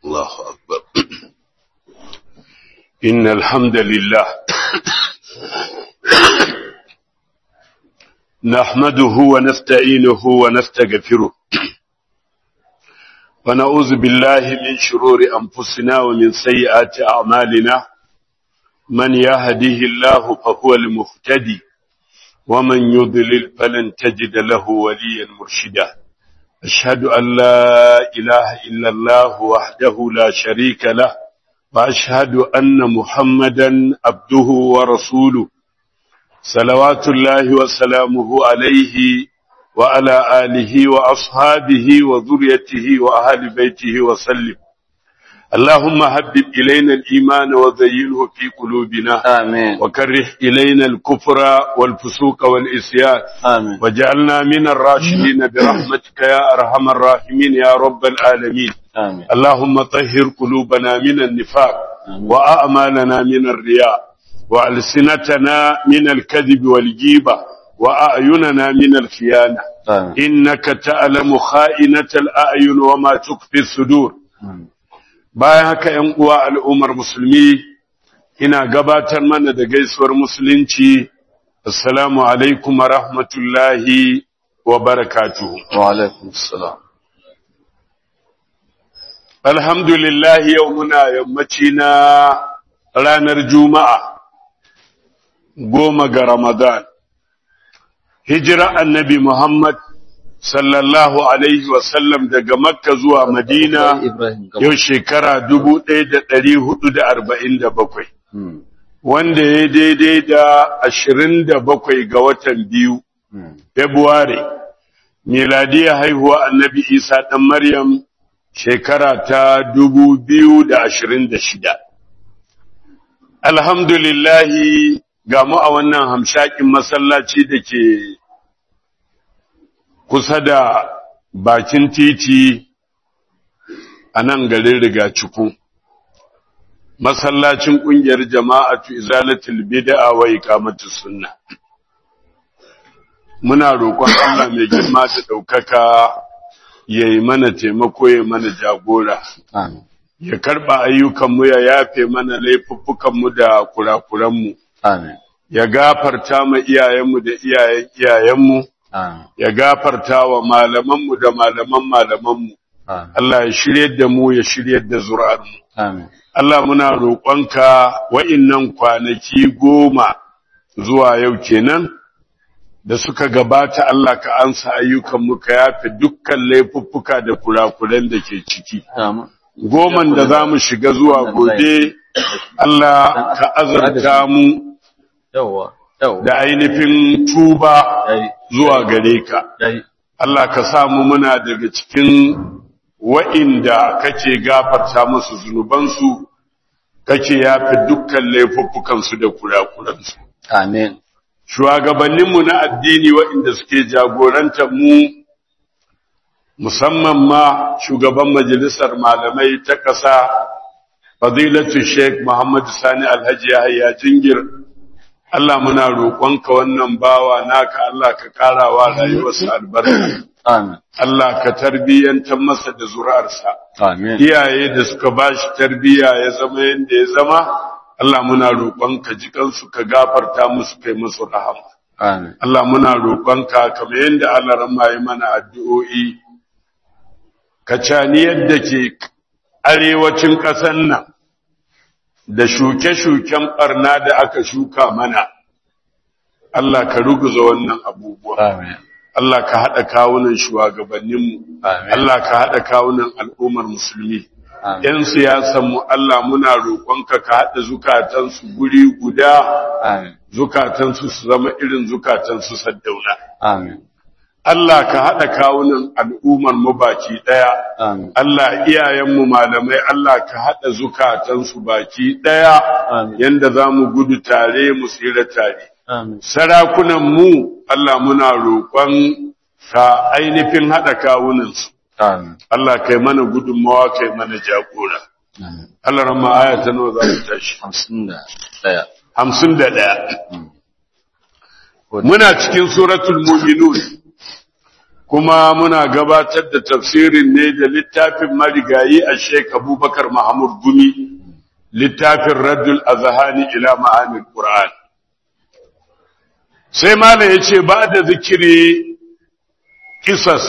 الله أكبر إن الحمد لله نحمده ونستعينه ونستغفره ونعوذ بالله من شرور أنفسنا ومن سيئات أعمالنا من يهده الله فهو المهتدي ومن يضلل فلن تجد له وليا مرشدا أشهد أن لا إله إلا الله وحده لا شريك له وأشهد أن محمدا عبده ورسوله صلوات الله وسلامه عليه وعلى آله وأصحابه وذريته وأهل بيته وسلم اللهم هبب إلينا الإيمان وزينه في قلوبنا آمين وكره إلينا الكفر والفسوق والإسيان آمين وجعلنا من الراشدين برحمتك يا أرحم الراحمين يا رب العالمين آمين اللهم طهر قلوبنا من النفاق آمين. وأعمالنا من الرياء وألسنتنا من الكذب والجيبة وأعيننا من الخيانة آمين إنك تعلم خائنة الأعين وما تخفي الصدور آمين. bayan haka ‘yan uwa al'ummar musulmi ina gabatar mana da gaisuwar musulunci assalamu alaikum wa rahmatullahi wa barakatuhu وعليكم السلام alhamdulillah yau muna yammaci na ranar juma'a goma ga ramadan hijira annabi muhammad sallallahu alaihi wasallam daga makka zuwa madina إبراهيم قبل yau shekara dubu ɗaya da ɗari hudu da arba'in da bakwai, مم. wanda ya daidai da ashirin da bakwai ga watan biyu, مم. Februari, miladiyar haihuwa annabi Isa ɗan Maryam shekara ta dubu biyu da ashirin da shida. Alhamdulillahi ga mu a wannan hamshakin masallaci da ke kusa da bakin titi a nan garin Rigaciku. Masallacin ƙungiyar jama'atu izalatul bid'a wa iqamatus sunna. Muna roƙon Allah mai girma da ɗaukaka ya yi mana taimako ya mana jagora, آمين ya karɓa ayyukanmu ya yafe mana laifuffukanmu da kurakuranmu, آمين ya gafarta ma iyayenmu da iyayen iyayenmu, آمين ya gafarta wa malamanmu da malaman malamanmu. آمين Allah ya shiryar da mu ya shiryar da zuri'armu. آمين Allah muna roƙonka wa'innan kwanaki goma zuwa yau kenan da suka gabata Allah ka ansa ayyukanmu ka yafe dukkan laifuffuka da kurakuran da ke ciki. آمين Goman da za mu shiga zuwa gobe, Allah ka azarta mu يوا يوا da ainihin tuba yayi zuwa gare ka. yayi Allah ka samu muna daga cikin wa'inda kake gafarta musu zunubansu, kake yafi dukkan laifuffukansu da kurakuransu. آمين Shugabanninmu na addini wa'inda suke jagorantar mu, musamman ma shugaban majalisar malamai ta ƙasa, Fadilatu Sheikh Muhammad Sani Alhaji Yahya Jingir, Allah muna roƙonka wannan bawa naka Allah ka ƙarawa rayuwarsa albarka. آمين Allah ka tarbiyyantar masa da zuri'arsa. آمين Iyaye da suka ba shi tarbiyya ya zama yadda ya zama, Allah muna roƙonka jikansu ka gafarta musu kai musu rahama. آمين Allah muna roƙonka kamar yadda Allah rama yi mana addu'o'i, ka cani yadda ke arewacin ƙasar nan da shuke-shuken ɓarna da aka shuka mana. Allah ka ruguza wannan abubuwa. آمين Allah ka haɗa kawunan shugabanninmu, Amin. Allah ka haɗa kawunan al'ummar musulmi. Amin. ‘Yan siyasanmu Allah muna roƙonka ka haɗa zukatansu guri guda, آمين zukatansu su zama irin zukatansu saddauna. آمين Allah ka haɗa kawunan al'ummar mu baki ɗaya. آمين Allah iyayenmu malamai Allah ka haɗa zukatansu baki ɗaya, Amin. yanda za mu gudu tare mu tsira tare. آمين sarakunan mu Allah muna roƙon ka ainihin haɗa kawunansu. آمين Allah kai mana gudunmawa kai mana jagora. آمين Allah rama aya ta nawa za mu tashi. خمسين دا ɗaya Hamsin da ɗaya. Muna cikin suratul muminun kuma muna gabatar da tafsirin ne da littafin marigayi a Sheikh Abubakar Mahmud Gumi littafin Raddul Azhani ila Ma'anil Qur'an sai malam yace ba da zikiri kisas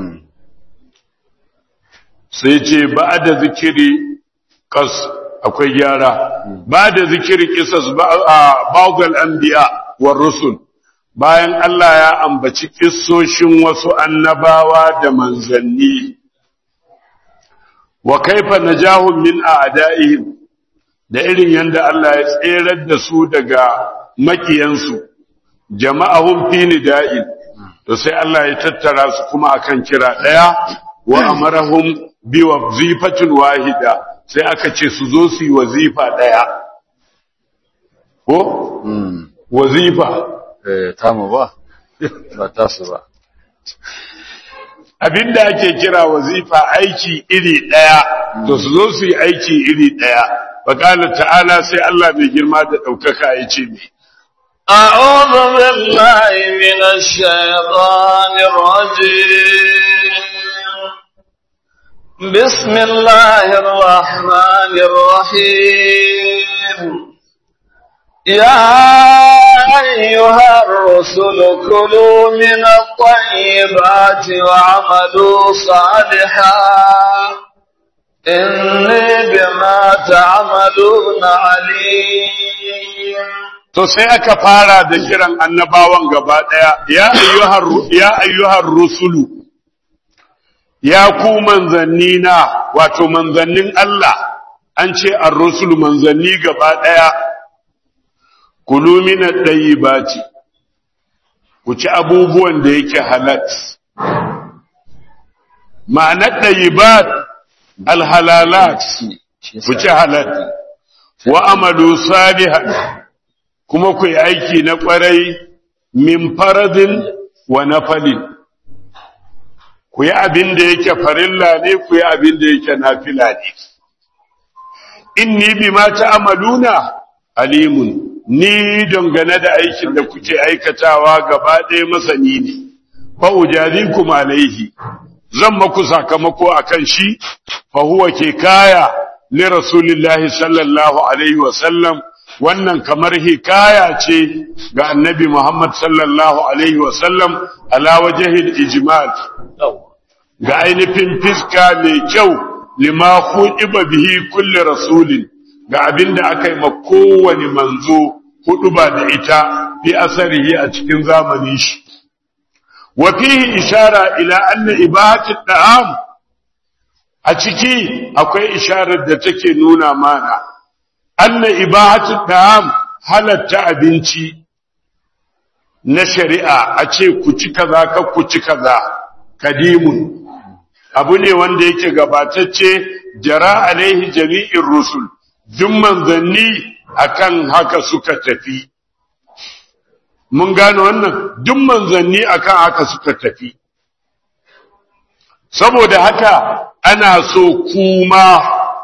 sai ce ba da zikiri kas akwai gyara ba da zikiri kisas ba'dal anbiya war rusul bayan Allah ya ambaci kissoshin wasu annabawa da manzanni wa kaifa najahum min a'da'ihim da irin yanda Allah ya tserar da su daga makiyansu jama'ahum fi nida'in to sai Allah ya tattara su kuma akan kira daya wa amarahum bi wazifatin wahida sai aka ce su zo su yi wazifa daya ko wazifa eh tamu ba ba tasu ba abinda ake kira wazifa aiki iri daya to su zo su yi aiki iri daya faqala ta'ala sai Allah mai girma da daukaka ya ce me أعوذ بالله من الشيطان الرجيم بسم الله الرحمن الرحيم يا أيها الرسل كلوا من الطيبات وعملوا صالحا إني بما تعملون عليم to sai aka fara da kiran annabawan gaba daya ya ayyuhar ya ayyuhar rusulu ya ku manzanni na wato manzannin Allah an ce ar-rusulu manzanni gaba daya kulu min at-tayyibati ku ci abubuwan da yake halat ma'anar tayyibat al-halalat ku ci halal wa amalu salihan kuma ku yi aiki na ƙwarai min faradin wa nafalin ku yi abin da yake farilla ne ku yi abin da yake nafila ne inni bima ta'maluna alimun ni dangane da aikin da kuke aikatawa gaba ɗaya masani ne fa ujadikum alaihi zan maku sakamako akan shi fa huwa ke kaya li rasulillahi sallallahu alaihi wa sallam wannan kamar hikaya ce ga annabi Muhammad sallallahu alaihi wa sallam ala wajhil ijmal ga ainihin fiska mai kyau lima khudiba bihi kulli rasulin ga abinda aka yi ma kowane manzo hudu ba da ita fi asarihi a cikin zamanin shi wa fihi ishara ila anna ibahati da'am a ciki akwai isharar da take nuna mana anna ibahati da'am halatta abinci na shari'a a ce ku ci kaza ka ku ci kaza kadimun abu ne wanda yake gabatacce jara alaihi jami'in rusul duk manzanni akan haka suka tafi mun gano wannan duk manzanni akan haka suka tafi saboda haka ana so kuma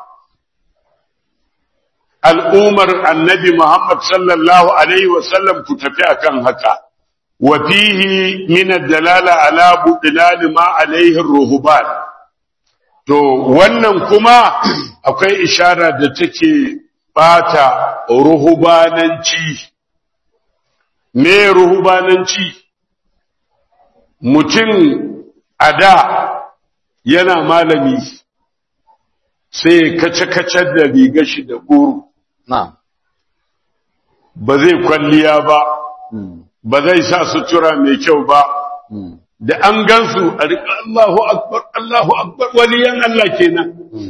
al'umar annabi Muhammad sallallahu alaihi wasallam ku tafi akan haka wa fihi min ad-dalala ala budlal ma alaihi ruhban to wannan kuma akwai ishara da take bata ruhubananci me ruhubananci mutum ada yana malami sai kace-kace da riga shi da guru Na'am. ba zai kwalliya ba ba zai sa sutura mai kyau ba da an gansu a riƙa Allahu akbar Allahu akbar waliyan Allah kenan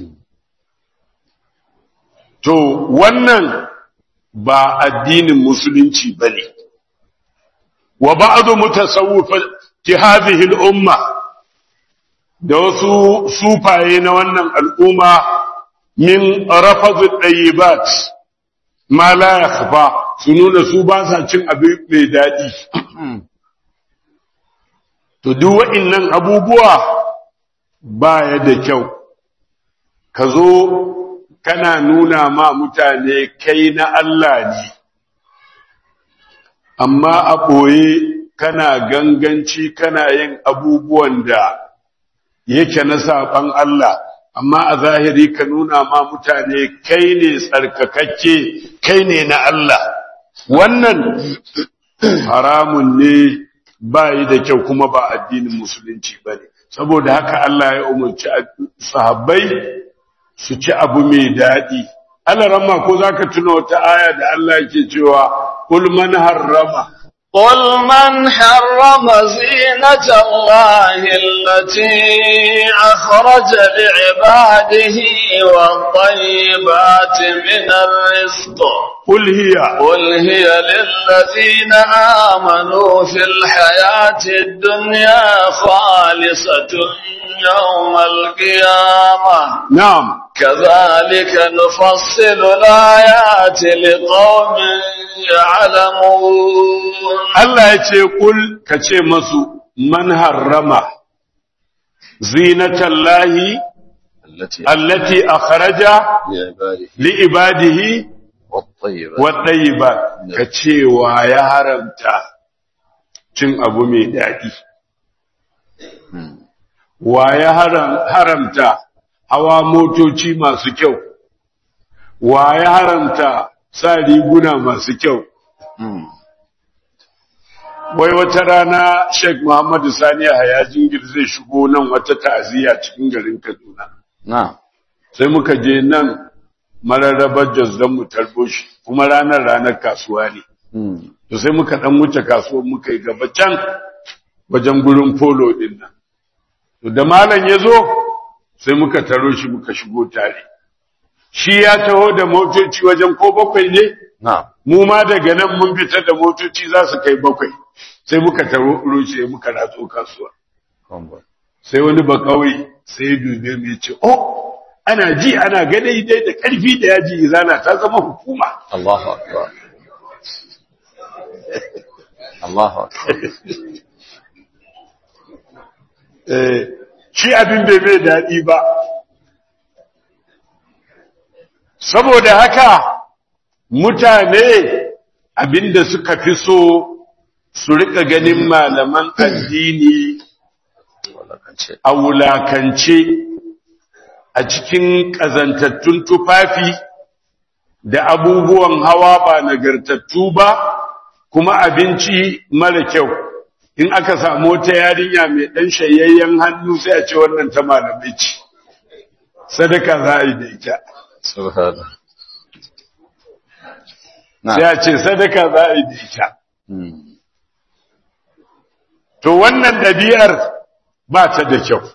to wannan ba addinin musulunci bane wa ba'du mutasawwifati hadhihi al-umma da wasu sufaye na wannan al'umma min rafadhu at-tayyibat ma la yakhfa su nuna su ba sa cin abin mai dadi to duk wa'annan abubuwa baya da kyau ka zo kana nuna ma mutane kai na Allah ne amma a ɓoye kana ganganci kana yin abubuwan da yake na saban Allah amma a zahiri ka nuna ma mutane kai ne tsarkakakke kai ne na Allah wannan haramun ne ba yi da kyau kuma ba addinin musulunci ba ne saboda haka Allah ya umarci sahabbai su ci abu mai daɗi Allah ramma ko za ka tuna wata aya da Allah yake cewa kul man harrama قل من حرم زينة الله التي أخرج لعباده والطيبات من الرزق قل هي قل هي للذين آمنوا في الحياة الدنيا خالصة يوم القيامة نعم كذلك نفصل الآيات لقوم يعلمون Allah ya ce kul ka ce masu man harrama zinatallahi التي allati akhraja لعباده li ibadihi والطيبة wat ka ce wa ya haramta cin abu mai daɗi wa ya haram- haramta hawa motoci masu kyau wa ya haramta sa riguna masu kyau wai wata rana Sheikh Muhammadu Sani Yahaya Jingir zai shigo nan wata ta'aziyya cikin garin Kaduna. نعم Sai muka je nan mararrabar Jos don mu tarbo shi, kuma ranar ranar kasuwa ne. To sai muka dan wuce kasuwar muka yi gaba can wajen gurin polo din nan. To da malam ya zo sai muka taro shi muka shigo tare. Shi ya taho da motoci wajen ko bakwai ne? نعم mu ma daga nan mun fita da motoci za su kai bakwai sai muka taro rushe muka ratso kasuwa sai wani ba kawai sai ya dube mu ya ce oh ana ji ana gane dai da karfi da yaji izana ta zama hukuma الله أكبر الله أكبر eh shi abin bai mai daɗi ba saboda haka mutane abinda suka fi so su rika ganin malaman addini ولا كان شيء a wulakance a cikin ƙazantattun tufafi da abubuwan hawa ba nagartattu ba kuma abinci mara kyau in aka samu wata yarinya mai ɗan shayayyen hannu sai a ce wannan ta malamai ce sadaka za a yi da ita سبحان الله sai نعم a ce sadaka za a yi da ita مم. to wannan ɗabi'ar ba ta da kyau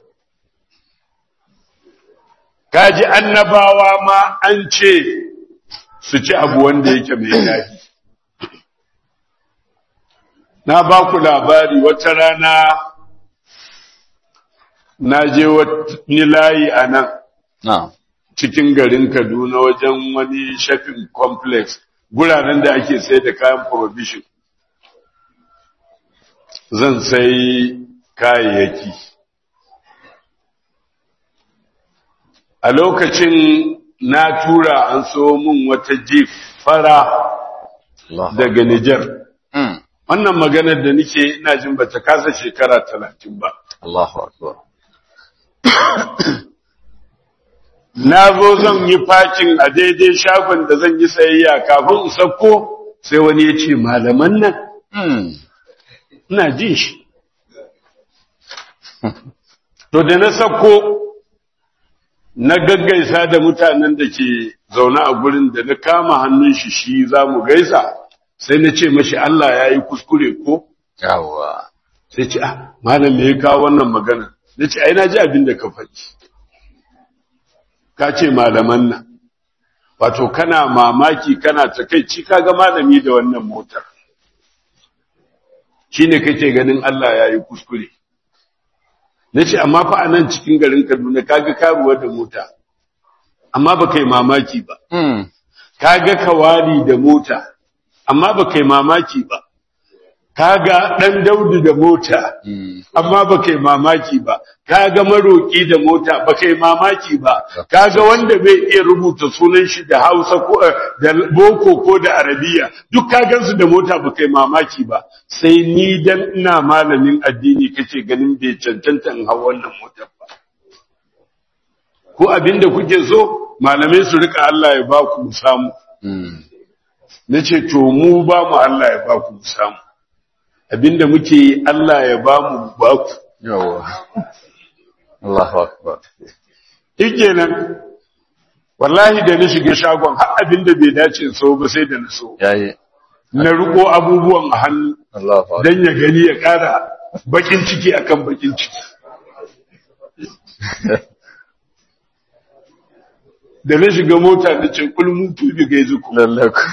kaji annabawa ma an ce su ci abu wanda yake mai daɗi na ba ku labari wata rana na je wani layi a nan نعم cikin garin Kaduna wajen wani shopping complex guraren da ake sai da kayan provision zan sai kayayyaki a lokacin na tura an so min wata jeep fara الله daga Nijar مم. wannan maganar da nake ina jin bata kasa shekara talatin ba الله أكبر na zo zan yi fakin a daidai shagon da zan yi sayayya kafin in sauko sai wani ya ce malaman nan مم. ina jin shi to da na sauko na gaggaisa da mutanen da ke zaune a gurin da na kama hannun shi shi za mu gaisa sai na ce mashi Allah ya yi kuskure ko يوا sai ce ah malam me ya kawo wannan magana na ce ai na ji abin da ka faɗi ka ce malaman nan wato kana mamaki kana takaici kaga malami da wannan motar shine kake ganin Allah ya yi kuskure na ce amma fa a nan cikin garin Kaduna kaga karuwa da mota amma ba kai mamaki ba مم. kaga kawali da mota amma ba kai mamaki ba kaga dan Daudu da mota Mm. amma ba kai mamaki ba kaga maroki da mota ba kai mamaki ba kaga wanda bai iya rubuta sunan shi da Hausa ko eh, da boko ko da Arabiya duk ka gansu da mota ba kai mamaki ba sai ni dan ina malamin addini kace ganin bai cancanta in hau wannan motar ba ko abinda kuke so malamai su rika Allah ya ba ku mu samu Mm. nace to mu ba mu Allah ya ba ku mu samu abinda muke yi Allah ya ba mu mu ba ku Yawwa. Allahu akbar. nan wallahi da na shiga shagon har abinda bai dace in so ba sai da na so Yayi. na riko abubuwan a hannu Allahu akbar. dan ya gani ya kara bakin ciki akan bakin ciki da na shiga mota na ce kulmun tubi ga zuku Lalle ku.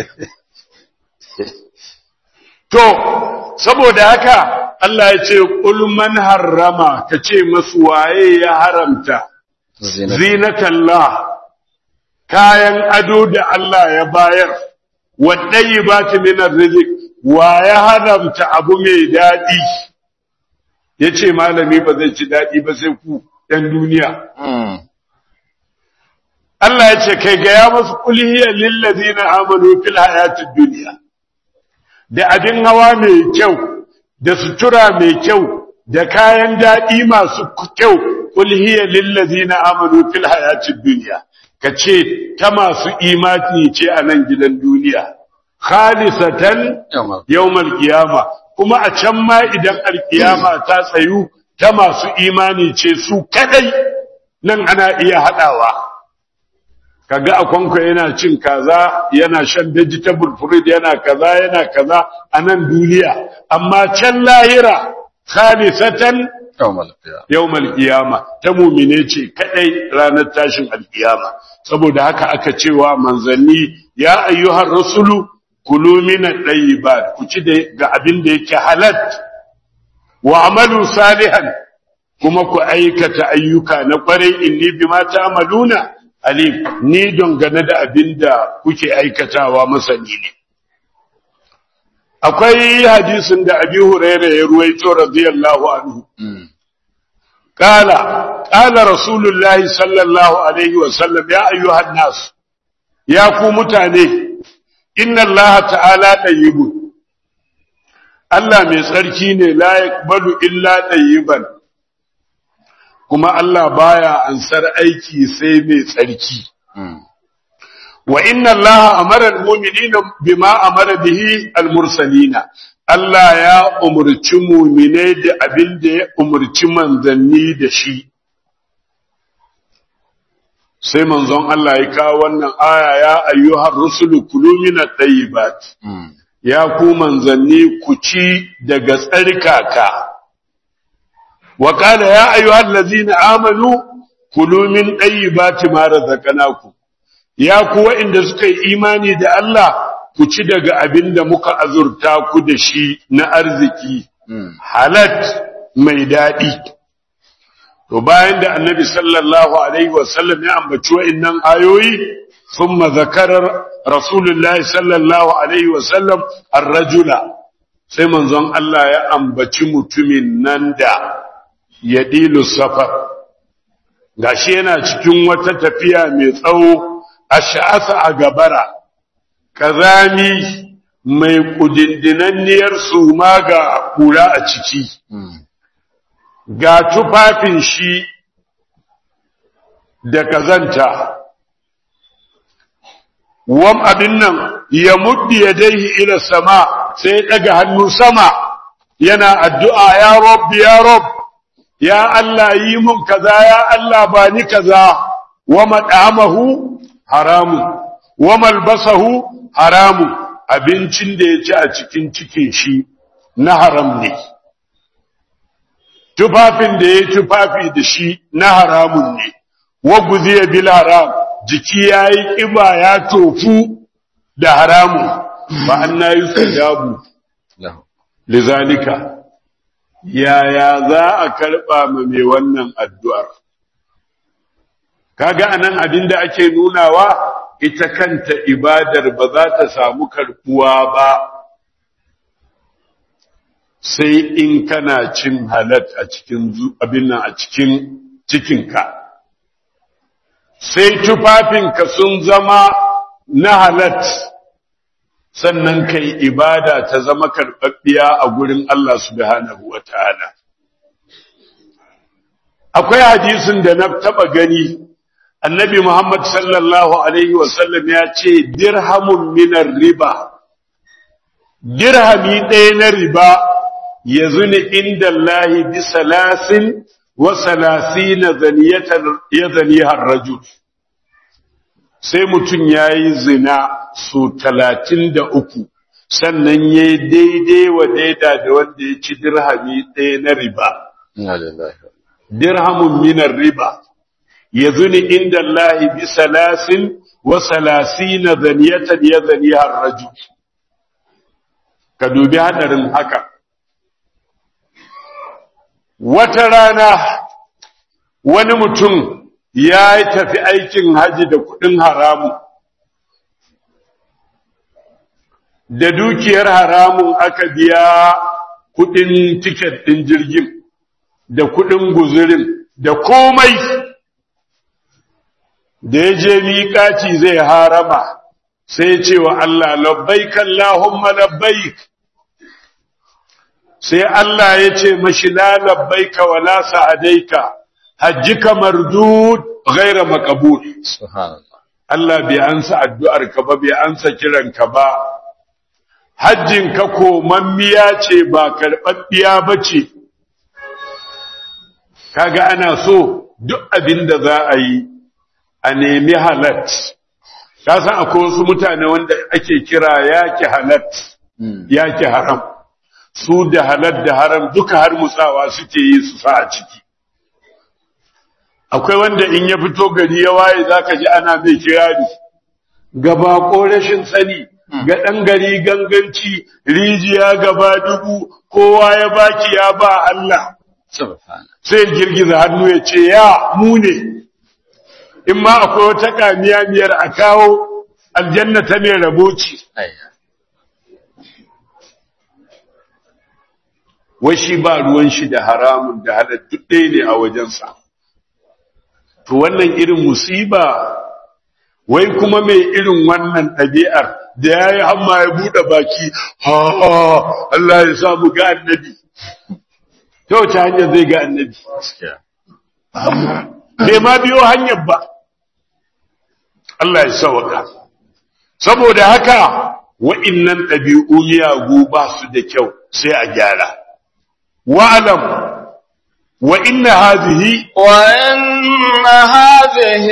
to saboda haka Allah ya ce kul man harrama kace masu waye ya haramta Zinat. zinatallah kayan ado da Allah ya bayar waɗayi ba ta minar rizik wa ya haramta abu mai daɗi ya ce malami ba zai ci daɗi ba sai ku ‘yan duniya Mm. Allah ya ce kai gaya masu kulhiyar lillazi na amanu fil hayatid duniya da abin hawa mai kyau da sutura mai kyau da kayan daɗi masu kyau kulhiyar lillazi na amanu fil hayatid duniya ka ce ta masu imani ce a nan gidan duniya khalisatan Yawwa. yawmal qiyama kuma a can ma idan alkiyama ta tsayu ta masu imani ce su kadai nan ana iya hadawa kaga akwanko yana cin kaza yana shan vegetable fruit yana kaza yana kaza a nan duniya amma can lahira khalisatan Yawmal qiyamah. yawmal qiyama ta mumine ce kadai ranar tashin alkiyama saboda haka aka cewa manzanni ya ayyuhar rasulu kulu min at-tayyibat ku ci da- ga abin da yake halal wa amalu salihan kuma ku aikata ayyuka na kwarai inni bima ta'maluna alim ni dangane da abin da kuke aikatawa masani ne akwai hadisin da abi hurairah ya ruwaito radiyallahu anhu Mm. قال قال رسول الله صلى الله عليه وسلم يا أيها الناس يا ku mutane inna Allah ta'ala tayyibun Allah mai tsarki ne la yaqbalu illa tayyiban kuma Allah baya ansar aiki sai mai tsarki Mm. wa inna Allah amara al-mu'minina bima amara bihi al-mursalina Allah ya umurci mu'mine da abin da ya umurci manzanni da shi sai manzon Allah ya kawo wannan aya ya ayyuhar rusulu kulu min at-tayyibat Mm. ya ku manzanni ku ci daga tsarkaka wa qala ya ayyuhal ladzina amanu kulu min tayyibati ma razaqnakum ya ku wa'inda suka yi imani da Allah ku ci daga abin da muka azurta ku da shi na arziki Mm. halat mai daɗi. To bayan da annabi sallallahu Alaihi wasallam ya ambaci wa'innan ayoyi, sun mazakarar Rasulullahi sallallahu Alaihi wasallam rajula sai manzon Allah ya ambaci mutumin nan da ya dilu safar. Gashi yana cikin wata tafiya mai tsawo a sha'asa a gabara, kazami mai kudindinanniyar suma ga kura a ciki. Mm. ga tufafin shi da kazanta wam abin nan ya muddi ya daihi ila sama sai ya daga hannu sama yana addu'a ya rob ya rob ya Allah yi mun kaza ya Allah ba ni kaza wa mad'amahu haramun wa malbasahu haramun abincin da ya ci a cikin cikin shi na haram ne tufafin da ya tufafi da shi na haramun ne, wa guziya bil haram, jiki ya yi ƙiba ya tofu da haramun, ba an na yi dabu Lahu. lizalika, yaya za a karɓa ma mai wannan addu'ar. Kaga anan abin da ake nunawa, ita kanta ibadar ba za ta samu karɓuwa ba, sai in kana cin halat a cikin abin nan a cikin cikinka sai tufafinka sun zama na halat sannan kai ibada ta zama karɓaɓɓiya a gurin Allah subhanahu wa ta'ala. Akwai hadisin da na taɓa gani, annabi Muhammad sallallahu Alaihi wasallam ya ce, Dirhamun minar riba, dirhami ɗaya na riba ya zuni inda Allahi bi salasin wa salasina ya zanihar rajul. sai mutum ya yi zina su talatin da uku sannan ya yi daidai wa daida da wanda ya ci dirhami ɗaya na riba. Dirhamun minar riba, ya zuni inda Allah bi salasin wa salasi na zaniyatan ya zani raju. Ka dubi haɗarin haka. Wata rana wani mutum ya tafi aikin haji da kudin haramu da dukiyar haramun aka biya kudin tiket din jirgin da kudin guzurin da komai da ya je miƙaci zai harama sai ce wa Allah labbaik Allahumma labbaik sai Allah ya ce mashi la labbaika wala sa'adaika hajjika mardud ghaira maqbul subhanallah Allah bai ansa addu'ar ka ba bai ansa kiran ka ba hajjin ka komammiya ce ba karɓaɓɓiya bace kaga ana so duk abin da za a yi a nemi halat ka san akwai wasu mutane wanda ake kira yaki halat yaki haram su da halat da haram duka har mutsawa suke yi su sa a ciki akwai wanda in ya fito gari ya waye zaka ji ana mai kirari gaba ko rashin sani ga ɗan gari ganganci rijiya gaba dubu kowa ya baki ya ba Allah subhanallah sai girgiza hannu ya ce ya mu ne in ma akwai wata kamiya miyar a kawo aljanna ta mai raboci ayya wai shi ba ruwan shi da haramun da halattu ɗaya ne a wajensa to wannan irin musiba wai kuma mai irin wannan ɗabi'ar da ya yi hamma ya buɗe baki ha Allah ya samu ga annabi ta wace hanyar zai ga annabi gaskiya bai ma biyo hanyar ba Allah ya sawaka saboda haka wa'innan ɗabi'u miyagu ba su da kyau sai a gyara wa'alam wa inna hadhihi وإن هذه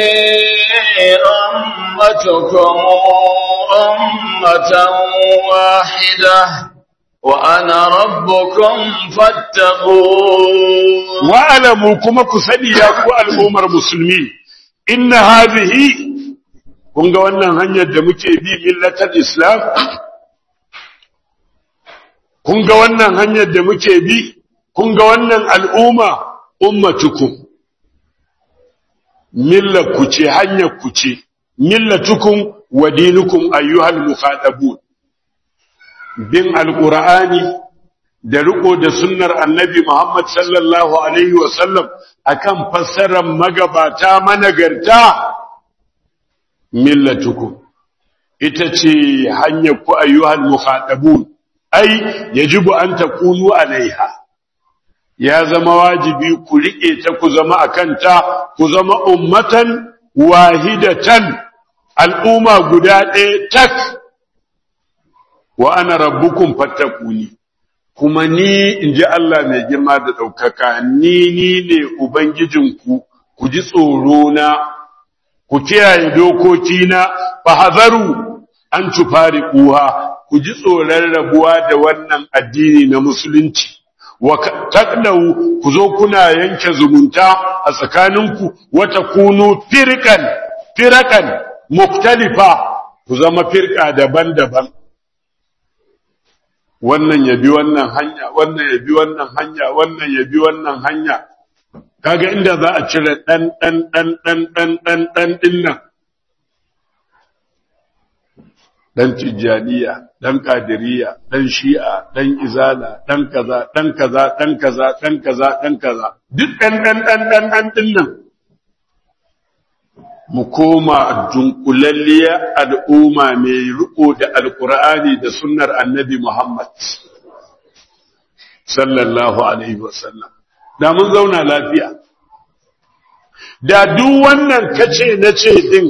أمتكم أمة واحدة وأنا ربكم فاتقون wa'alamu kuma ku sani ya ku al'ummar musulmi inna hadhihi kun ga wannan hanyar da muke bi millatar islam kun ga wannan hanyar da muke bi kun ga wannan al'umma ummatukum millar ce hanyar ku ce millatukum wa dinukum ayyuhal mukhadabun bin alqur'ani da riko da sunnar annabi Muhammad sallallahu alaihi wa sallam akan fassarar magabata managarta millatukum ita ce hanyar ku ayyuhal mukhadabun ai yajibu an takunu alaiha ya zama wajibi ku riƙe ta ku zama a kanta ku zama ummatan wahidatan al'umma guda ɗaya tak wa ana rabbukum fattakuni kuma ni in ji Allah mai girma da ɗaukaka ni ni ne ubangijinku ku ji tsoro na ku kiyaye dokokina fa hazaru an tufari kuha ku ji tsoron rabuwa da wannan addini na musulunci wa taqnaw ku zo kuna yanke zumunta a tsakaninku wata kunu firqan firqan muktalifa ku zama firqa daban-daban wannan ya bi wannan hanya wannan ya bi wannan hanya wannan ya bi wannan hanya kaga inda za a cire dan dan dan dan dan dan dan din nan dan tijjaniya dan kadiriya dan shi'a dan izala dan kaza dan kaza dan kaza dan kaza dan kaza duk dan dan dan dan dan din nan mu koma dunkulalliya al'umma mai riko da alqur'ani da sunnar annabi Muhammad sallallahu alaihi wasallam da mun zauna lafiya da duk wannan kace nace din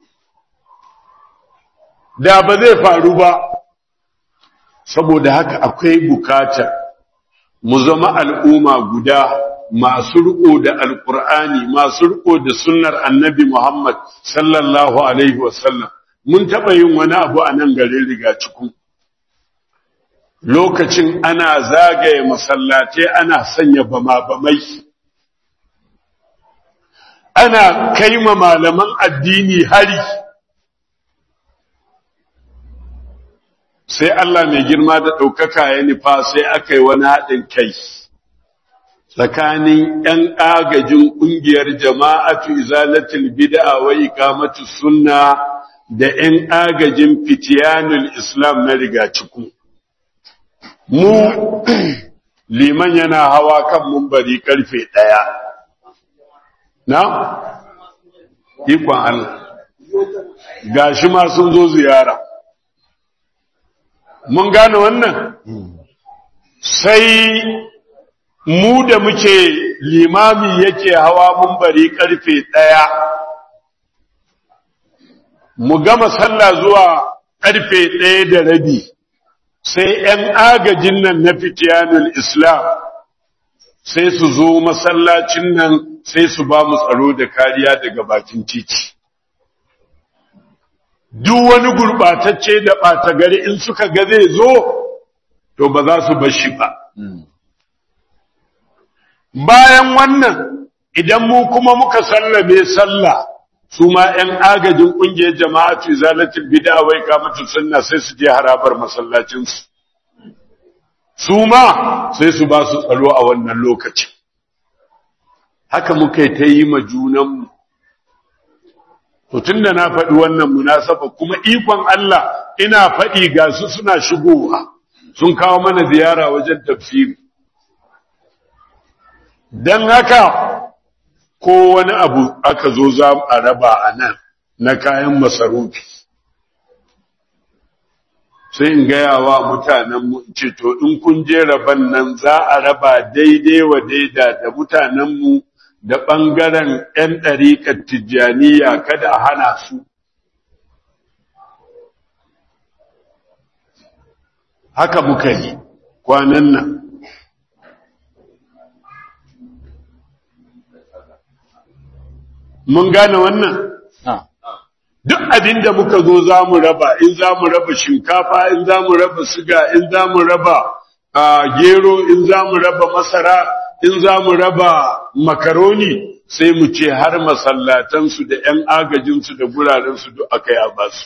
da ba zai faru ba saboda haka akwai bukatar mu zama al'umma guda masu riko da alkur'ani masu riko da sunnar annabi Muhammad sallallahu alaihi wasallam mun taɓa yin wani abu a nan garin riga cikin lokacin ana zagaye masallatai ana sanya bama-bamai ana kaima malaman addini hari sai Allah mai girma da ɗaukaka ya nufa sai aka yi wani haɗin kai tsakanin ‘yan agajin ƙungiyar jama'atu izalatul bid'a wa ikamatu sunna da ‘yan agajin fitiyanul islam na rigaciku. Mu liman yana hawa kan mumbari karfe ɗaya. Na? Ikon Allah. Gashi ma sun zo ziyara. mun gane wannan sai mu da muke limami yake hawa mun bari karfe ɗaya mu gama sallah zuwa karfe ɗaya da rabi sai ‘yan agajin nan na fitiyanul islam sai su zo masallacin nan sai su ba mu tsaro da kariya daga bakin titi duk wani gurɓatacce da ɓata gari in suka ga zai zo, to ba za su bar shi ba. Bayan wannan, idan mu kuma muka sallame sallah, su ma ‘yan agajin ƙungiyar jama'atu zalatin bida wai kamata sunna sai su je harabar masallacinsu. Su ma sai su ba su tsaro a wannan lokacin. Haka muka yi ta yi ma junanmu. To tunda na faɗi wannan munasaba kuma ikon Allah ina faɗi ga su suna shigowa sun kawo mana ziyara wajen tafsiri. Don haka ko wani abu aka zo za a raba a nan na kayan masarufi. Sai in gaya wa mutanenmu ce to in kun je raban nan za a raba daidai wa daida da mutanenmu da ɓangaren ‘yan ɗariƙar tijjaniya kada a hana su. Haka muka yi kwanan nan. Mun gane wannan? Duk abin da muka zo za mu raba, in za mu raba shinkafa, in za mu raba siga, in za mu raba gero, in za mu raba masara, in za mu raba makaroni sai mu ce har masallatansu da ‘yan agajinsu da gurarensu duk aka yi a basu.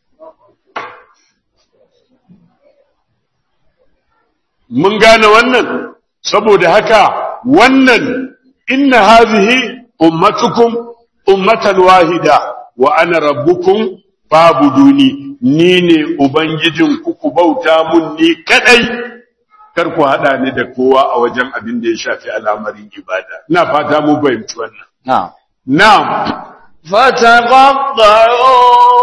Mun gane wannan, saboda haka wannan inna hazihi ummatukum ummatan wahida wa ana rabbukum fabuduni ni ne ubangijin ku ku bauta mun ni kadai kar ku haɗa ni da kowa a wajen abin da ya shafi al'amarin ibada. Ina fata mu fahimci wannan. Na'am. Na'am. فتقطعوا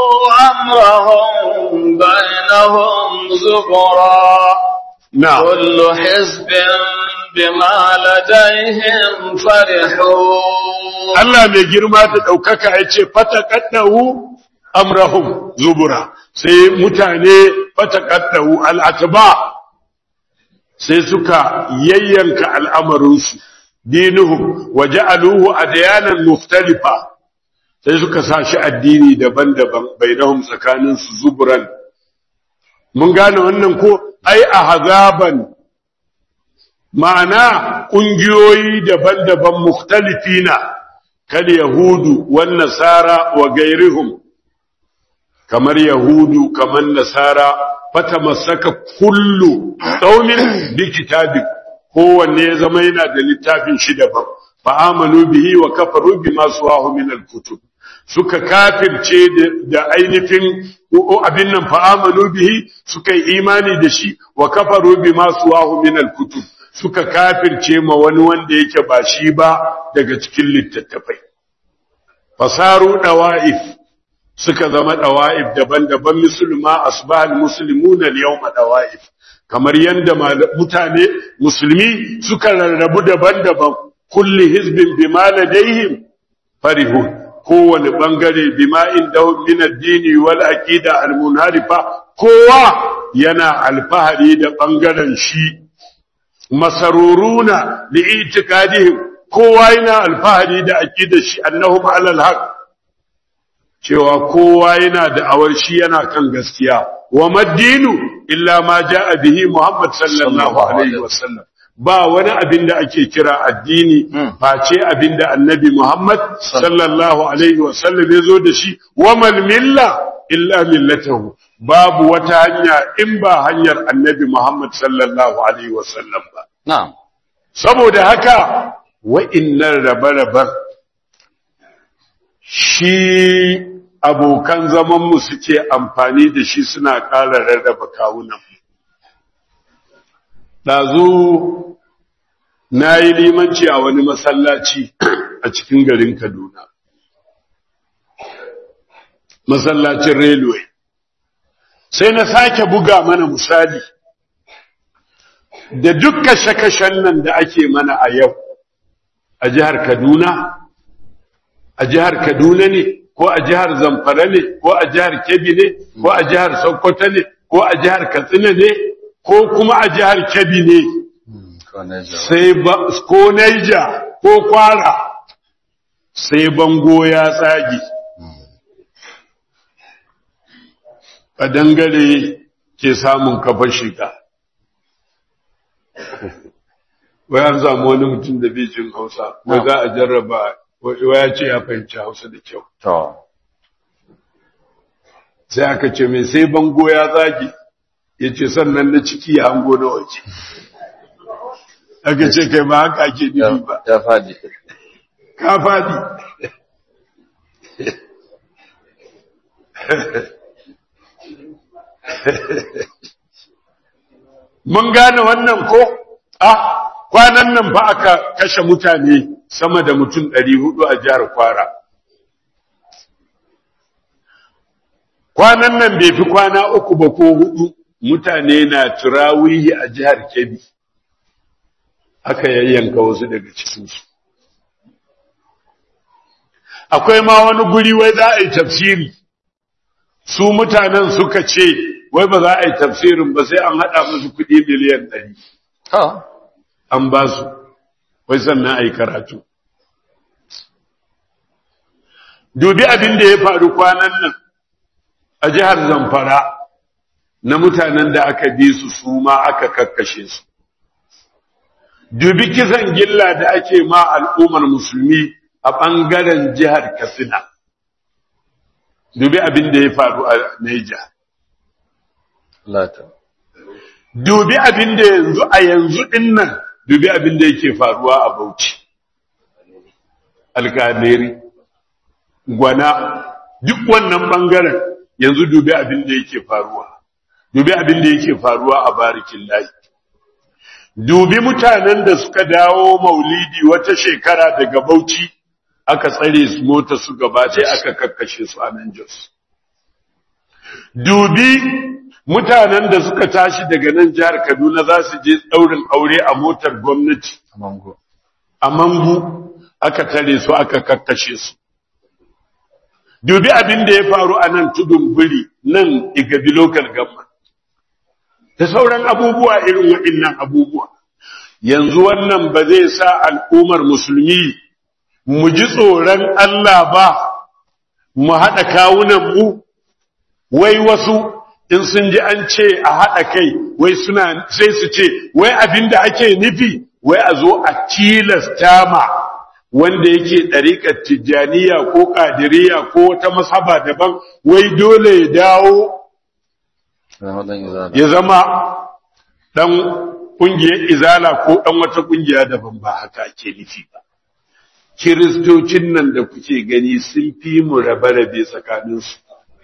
أمرهم بينهم زبرا Na'am. كل حزب بما لديهم فرحون Allah mai girma da ɗaukaka ya ce fatakaddahu amrahum zubura sai mutane fatakaddahu al'atba sai suka yayyanka al'amarinsu dinuhum wa ja'aluhu adyanan mukhtalifa sai suka sa shi addini daban-daban bainahum tsakanin su zuburan mun gane wannan ko ai ahzaban ma'ana ƙungiyoyi daban-daban mukhtalifina kal yahudu wan nasara wa gairihum kamar yahudu kamar nasara fatamassaka kullu qaumin bi kitabi kowanne ya zama yana da littafin shi daban fa amanu bihi wa kafaru bima suwahu min al-kutub suka kafirce da ainihin abin nan fa'amalu bihi suka yi imani da shi wa kafaru bima suwahu min al-kutub suka kafirce ma wani wanda yake ba shi ba daga cikin littattafai fasaru dawa'if suka zama dawa'if daban-daban musulma asbahal muslimuna al-yawma dawa'if kamar yanda mutane musulmi suka rarrabu daban-daban kulli hizbin bima ladaihim farihun kowane bangare bima indahum min ad-dini wal aqida al-munharifa kowa yana alfahari da bangaren shi masaruruna li itikadihim kowa yana alfahari da aqidar shi annahum alal haq cewa kowa yana da awar shi yana kan gaskiya wa maddinu illa ma jaa bihi muhammad sallallahu alaihi wasallam ba wani abin da ake kira addini face abin da annabi muhammad sallallahu alaihi wasallam ya zo da shi wa mal milla illa millatahu babu wata hanya in ba hanyar annabi muhammad sallallahu alaihi wasallam ba na'am saboda haka wa'innan rabe-raben shi abokan zamanmu suke amfani da shi suna ƙara rarraba kawunan. Ɗazu na yi limanci a wani masallaci a cikin garin Kaduna. Masallacin Railway. Sai na sake buga mana misali da duk kashe-kashen nan da ake mana a yau a jihar Kaduna, a jihar Kaduna ne. ko a jihar Zamfara ne, ko a jihar Kebbi ne, ko a jihar Sokoto ne, ko a jihar Katsina ne, ko kuma a jihar Kebbi ne, sai ba, ko Naija, ko Kwara, sai bango ya tsagi. A dangare ke samun kafa shiga. Wai an samu wani mutum da bijin Hausa, wai za a jarraba wa ya ce ya fahimci hausa da kyau. To, Sai aka ce mai sai bango ya zagi, ya ce sannan na ciki ya hango na waje. Aka ce kai ma haka ake nufi ba. ya faɗi. Ka faɗi. Mun gane wannan ko? Ah, kwanan nan fa aka kashe mutane sama da mutum ɗari hudu a jihar Kwara. Kwanan nan bai fi kwana uku ba ko hudu mutane na turawihi a jihar Kebbi. Aka yayyanka wasu daga cikinsu. Akwai ma wani guri wai za a yi tafsiri, su mutanen suka ce, wai ba za a yi tafsirin ba sai an haɗa musu kuɗi miliyan ɗari. To, An ba su, wai sannan a yi karatu. Dubi abin da ya faru kwanan nan a jihar Zamfara na mutanen da aka bi su su ma aka kakkashe su. Dubi kisan gilla da ake ma al'ummar musulmi a ɓangaren jihar Katsina. Dubi abin da ya faru a Niger. lata. Dubi abin da yanzu a yanzu ɗin nan, dubi abin da yake faruwa a Bauchi. Alƙaleri, gwana, duk wannan ɓangaren yanzu dubi abin da yake faruwa. Dubi abin da yake faruwa a barikin layi. Dubi mutanen da suka dawo maulidi wata shekara daga Bauchi, aka tsare su mota su gaba ɗaya aka kakkashe su a nan Jos. Dubi mutanen da suka tashi daga nan jihar Kaduna za su je ɗaurin aure a motar gwamnati Mango. a Mangu aka tare su aka kakkashe su. Dubi abin da ya faru a nan tudun biri nan Igabi local government. Da sauran abubuwa irin waɗannan abubuwa. Yanzu wannan ba zai sa al'ummar musulmi mu ji tsoron Allah ba, mu haɗa kawunan mu, wai wasu in sun ji an ce a haɗa kai wai suna sai su ce wai abin da ake nufi wai a zo a tilasta ma wanda yake ɗariƙar tijjaniya ko ƙadiriya ko wata masaba daban wai dole ya dawo Zama ɗan izala. ya zama ɗan ƙungiyar izala ko ɗan wata ƙungiya daban ba haka ake nufi ba kiristocin nan da kuke gani sun fi mu rabe-rabe tsakaninsu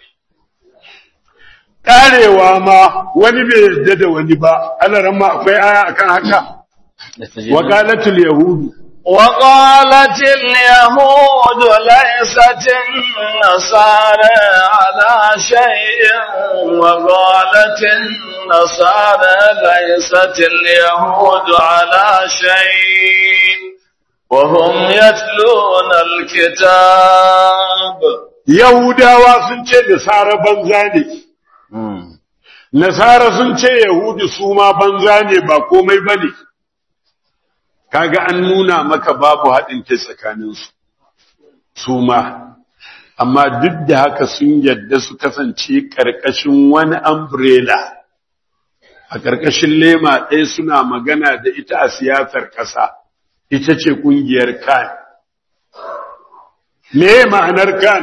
karewa ma wani bai yarda da wani ba ana ran ma akwai aya akan haka wakalatul yahudu وقالت اليهود ليست النصارى على شيء وقالت النصارى ليست اليهود على شيء وهم يتلون الكتاب yahudawa sun ce nasara banza ne nasara sun ce yahudu su ma banza ne ba komai bane kaga an nuna maka babu haɗin kai tsakaninsu su ma amma duk da haka sun yadda su kasance ƙarƙashin wani umbrella a ƙarƙashin lema ɗaya suna magana da ita a siyasar ƙasa ita ce ƙungiyar kan me ma'anar kan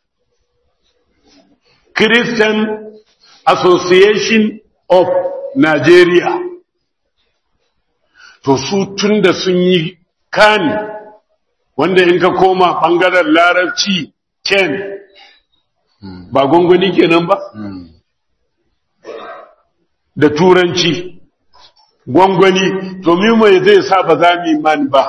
Christian Association of Nigeria to su tun da sun yi kan wanda in ka koma ɓangaren larabci ken ba gwangwani kenan ba da turanci gwangwani to mai zai sa ba za mu man ba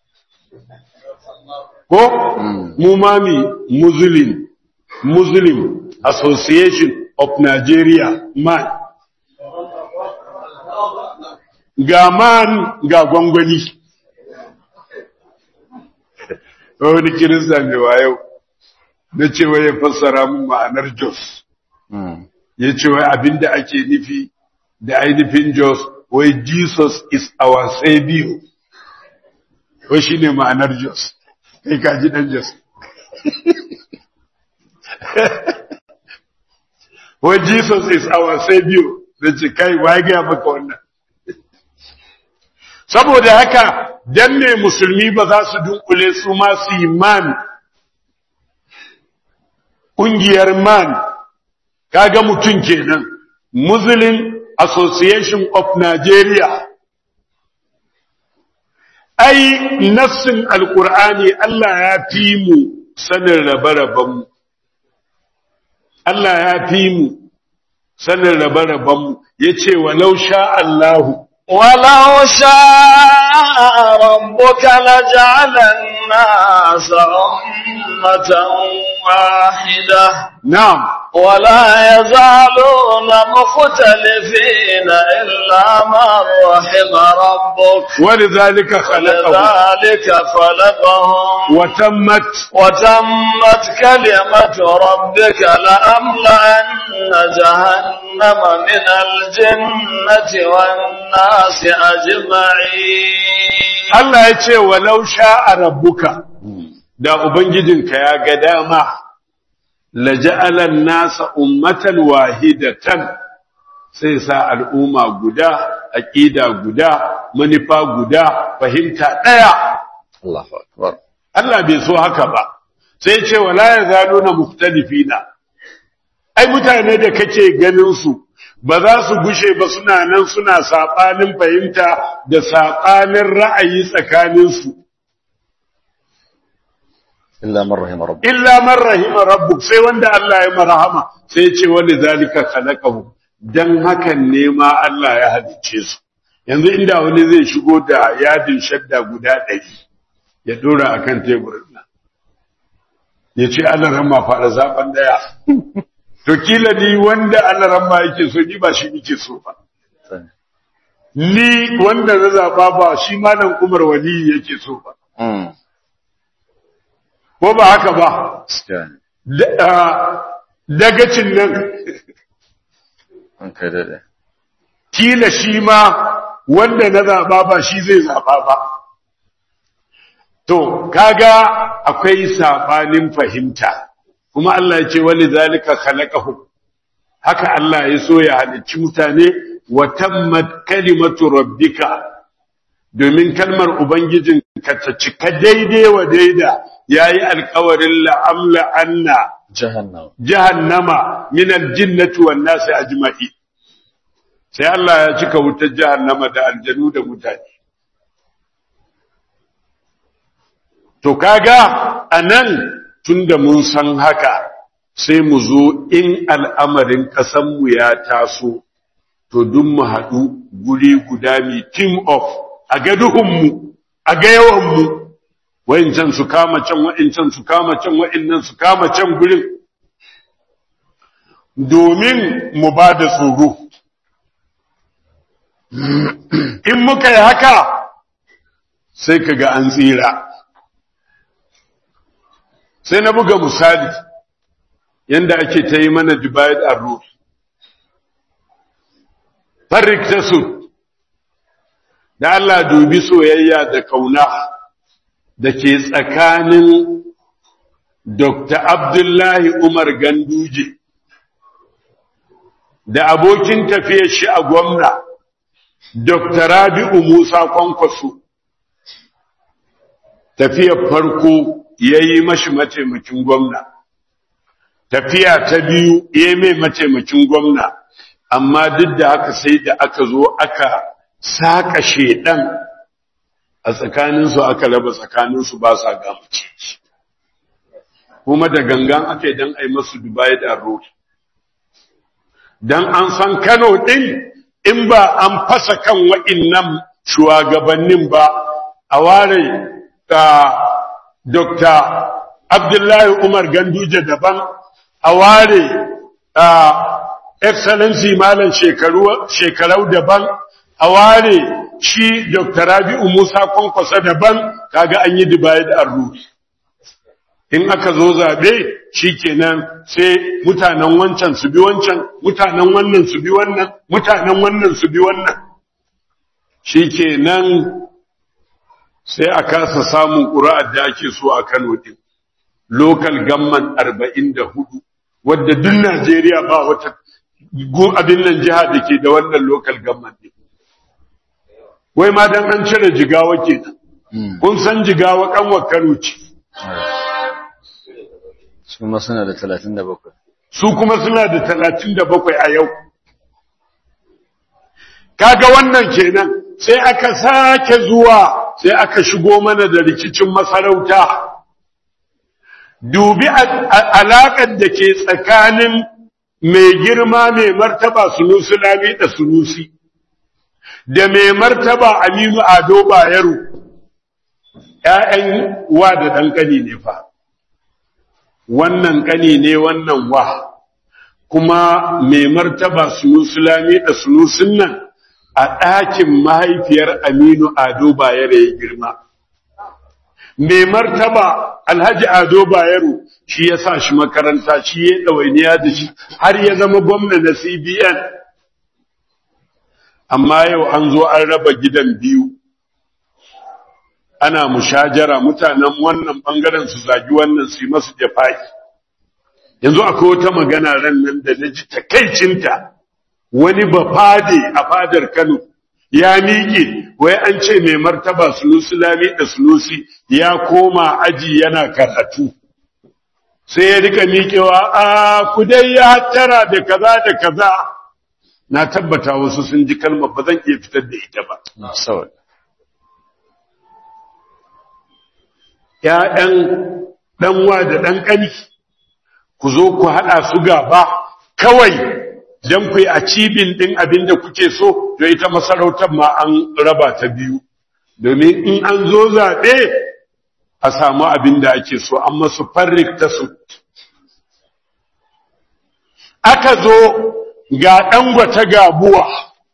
ko mu mami muslim muslim association of nigeria man ga man ga gwangwani wani kirista ne wa yau na cewa ya fassara mun ma'anar jos ya ce wai abinda ake nufi da ainihin jos wai jesus is our savior wai shi ne ma'anar jos kai kaji dan jos wai jesus is our savior da ce kai wa gaya maka wannan saboda haka dan ne musulmi ba za su dunkule su ma su yi man ƙungiyar man kaga mutum kenan muslim association of nigeria ai nassin alkur'ani Allah ya fi mu sanin rabe-rabenmu Allah ya fi mu sanin rabe-rabenmu ya ce walau sha Allahu ولو شاء ربك لجعل الناس أمة واحدة na'am ولا يزالون مختلفين إلا من رحم ربك ولذلك خلقه لذلك خلقهم وتمت وتمت كلمة ربك لأملأن جهنم من الجنة والناس أجمعين Allah ya ce walau sha'a rabbuka da ubangijinka ya ga dama la ja'alan nasa ummatan wahidatan sai sa al'umma guda aqida guda manufa guda fahimta daya Allahu Akbar. Allah bai so haka ba sai ya ce wala yazaluna mukhtalifina ai mutane da kake ganin su ba za su gushe ba suna nan suna saɓanin fahimta da saɓanin ra'ayi tsakaninsu. Illa man rahima rabbuk. Illa man rahima rabbuk sai wanda Allah ya marahama sai ce wani zalika khalaqahu dan hakan ne ma Allah ya halice su. Yanzu inda wani zai shigo da yadin shadda guda ɗari ya dora akan teburin nan. Ya ce Allah rama fara zaben daya. To kila ni wanda Allah rama yake so ni ba shi nike so ba. Ni wanda na zaba ba shi malam Umar wali yake so ba. Mm. Ko ba haka ba? Gaskiya ne. Da- ah, Dagacin nan An kai daɗe. kila shi ma wanda na zaba ba shi zai zaba ba. To, kaga akwai sabanin fahimta, kuma Allah ya ce wani zalika khalaqahu haka Allah ya so ya halicci mutane wa tammat kalimatu rabbika domin kalmar ubangijin ka ta cika daidai wa daida yayi alkawarin la'amla anna Jahannam. jahannama min aljinnati wan nasi ajma'i sai Allah ya cika wutar jahannama da aljanu da mutane to kaga anan tunda mun san haka sai mu zo in al'amarin ƙasanmu ya taso to duk mu haɗu guri guda mi team of a ga duhunmu a ga yawanmu wa'incan su kama can wa'incan su kama can wa'innan su kama can gurin domin mu ba da tsoro in muka yi haka sai ka ga an tsira sai na buga misali yanda ake ta yi mana divide and rule farrik ta su da Allah dubi soyayya da kauna da ke tsakanin Dr. Abdullahi Umar Ganduje da abokin tafiyar shi a gwamna Dr. Rabi'u Musa Kwankwaso tafiyar farko ya yi mashi mataimakin gwamna tafiya ta biyu ya yi mai mataimakin gwamna amma duk da haka sai da aka zo aka saƙa shedan a tsakaninsu aka raba tsakaninsu ba sa gamace kuma da gangan aka yi don a yi masu dubai da road don an san kano ɗin in ba an fasa kan wa'innan shugabannin ba a ware Dr. Abdullahi Umar Ganduje daban a ware Excellency Malam shekarau daban a ware shi Dr. Rabi'u Musa Kwankwasa daban kaga an yi divide and rule. In aka zo zaɓe shi kenan sai mutanen wancan su bi wancan, mutanen wannan su bi wannan, mutanen wannan su bi wannan. Shi kenan sai a kasa samun ƙura'ar da ake so a Kano din. Local gamman arba'in da hudu, wadda duk Najeriya ba wata abin nan jiha da ke da wannan local gamman din. Wai ma dan an cire jigawa ke kun san jigawa kanwar Kano ce. su kuma suna da talatin da bakwai Su kuma suna da talatin da bakwai a yau. Kaga wannan kenan sai aka sake zuwa sai aka shigo mana da rikicin masarauta dubi alaƙar da ke tsakanin mai girma mai martaba sunusi lami da sunusi da mai martaba aminu ado bayero ‘ya'yan wa da ɗan ƙani ne fa wannan ƙani ne wannan wa kuma mai martaba sunusi lami da sunusin nan a ɗakin mahaifiyar Aminu Ado Bayero ya girma. Mai martaba Alhaji Ado Bayero shi ya sa shi makaranta shi ya ɗawainiya da shi har ya zama gwamna na CBN. Amma yau an zo an raba gidan biyu. Ana mushajara mutanen wannan ɓangaren su zagi wannan su yi masu jafaki. Yanzu akwai wata magana ran nan da na ji takaicinta. wani bafade a fadar Kano ya miƙe wai an ce mai martaba Sunusi Lami da Sunusi ya koma aji yana karatu sai ya rika miƙewa a ku dai ya tara da kaza da kaza na tabbata wasu sun ji kalmar ba zan iya fitar da ita ba saboda ‘ya'yan ɗanwa da ɗan ƙani ku zo ku haɗa su gaba kawai don ku yi a cibin ɗin abin da kuke so, to ita masarautar ma an raba ta biyu, domin in an zo zaɓe a samu abin da ake so, an masu farrik ta su. Aka zo ga ɗangwata gabuwa,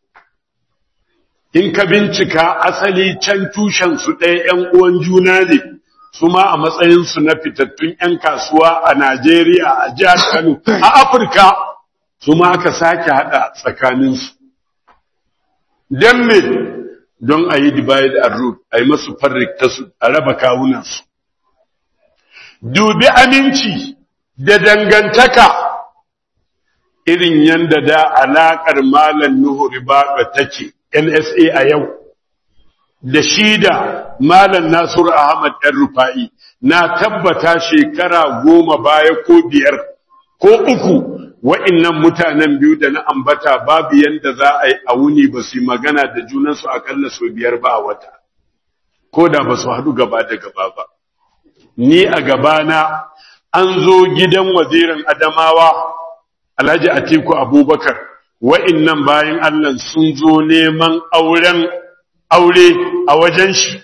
in ka bincika asali can tushensu ɗaya ‘yan uwan juna ne, su ma a matsayinsu na fitattun ‘yan kasuwa a Najeriya, a jihar Kano, a Afirka. su ma aka sake haɗa tsakaninsu. Don me don a yi divide and rule, a yi masu farrikta su, a raba kawunansu. Dubi aminci da dangantaka irin yadda da alaƙar Malam Nuhu Ribaɓa take NSA a yau, da shi da Malam Nasiru Ahmad ɗan Rufa'i na tabbata shekara goma baya ko biyar ko uku wa'innan mutanen biyu da na ambata babu yanda za a yi a wuni ba su yi magana da junansu akalla sau biyar ba a wata, ko da ba su haɗu gaba da gaba ba. ni a gabana an zo gidan wazirin Adamawa Alhaji Atiku Abubakar wa'innan bayan Allah sun zo neman auren aure a wajen shi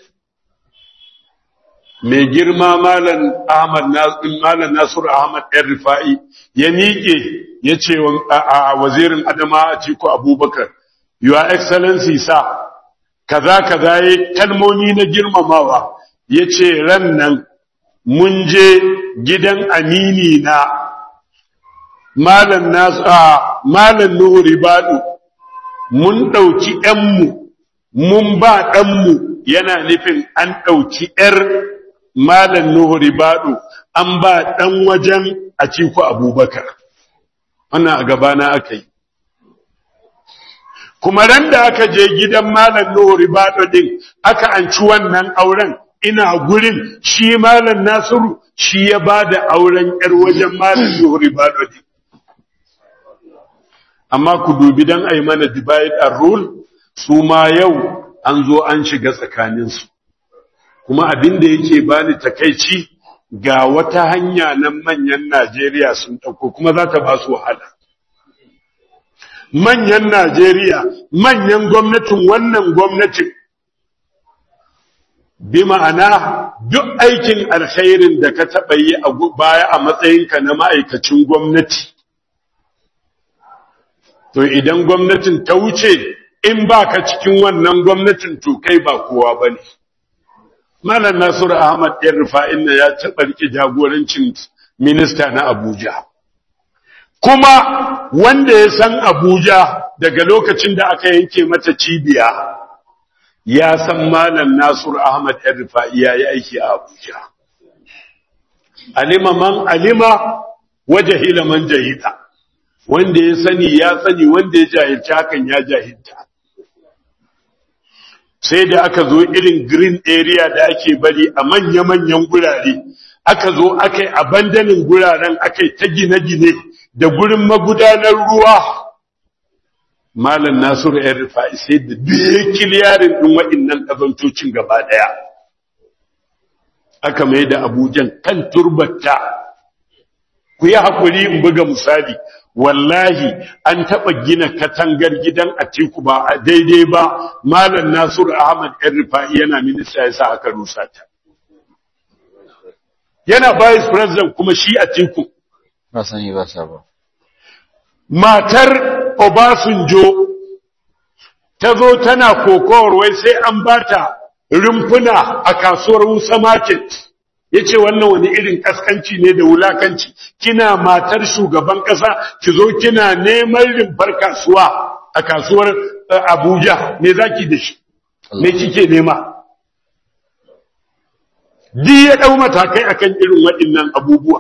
mai girma malam Ahmad malam Nasiru Ahmad ɗan Rifa'i ya miƙe ya ce a wazirin Adama Atiku Abubakar your excellency sa kaza kaza ya kalmomi na girmamawa ya ce ran nan mun je gidan amini na malam nasu a malam nuhu ribadu mun ɗauki ‘yanmu mun ba ɗanmu yana nufin an ɗauki ‘yar malam nuhu ribadu an ba ɗan wajen a ciku abubakar wannan a gabana aka yi kuma ran da aka je gidan malam nuhu ribadu din aka anci wannan auren ina gurin shi malam nasiru shi ya ba da auren ‘yar wajen malam nuhu ribadu din amma ku dubi don a yi mana divide and rule su ma yau an zo an shiga tsakaninsu kuma abin da yake bani takaici ga wata hanya nan manyan Najeriya sun ɗauko kuma za ta ba su wahala manyan Najeriya manyan gwamnatin wannan gwamnatin bi ma'ana duk aikin alkhairin da ka taɓa yi a baya a matsayinka na ma'aikacin gwamnati to idan gwamnatin ta wuce in ba ka cikin wannan gwamnatin to kai ba kowa ba ne. Malam Nasiru Ahmad ɗan rufa'in na ya taɓa riƙe jagorancin minista na Abuja. Kuma wanda ya san Abuja daga lokacin da aka yanke mata cibiya, ya san Malam Nasiru Ahmad ɗan rufa'i ya yi aiki a Abuja. Alima man alima wajahila man jahila. wanda ya sani ya sani wanda ya jahilci hakan ya jahilta sai da aka zo irin green area da ake bari a manya-manyan gurare aka zo aka yi abandanin guraren aka yi ta gine-gine da gurin magudanar ruwa malam nasiru yan rufa'i sai da duk kiliyarin ɗin waɗannan ƙazantocin gaba ɗaya aka mai da abujan kan turbata ku yi haƙuri in buga misali wallahi an taɓa gina katangar gidan Atiku ba a daidai ba Malam Nasiru Ahmad ɗan Rufa'i yana minista ya sa aka rusa ta. Yana vice president kuma shi Atiku. Ba sani ba sa ba. Matar Obasanjo ta zo tana kokowar wai sai an bata rumfuna a kasuwar Musa Market. ya ce wannan wani irin kaskanci ne da wulakanci kina matar shugaban ƙasa ki zo kina neman rumfar kasuwa a kasuwar abuja me zaki da shi me kike nema di ya ɗau matakai akan irin waɗannan abubuwa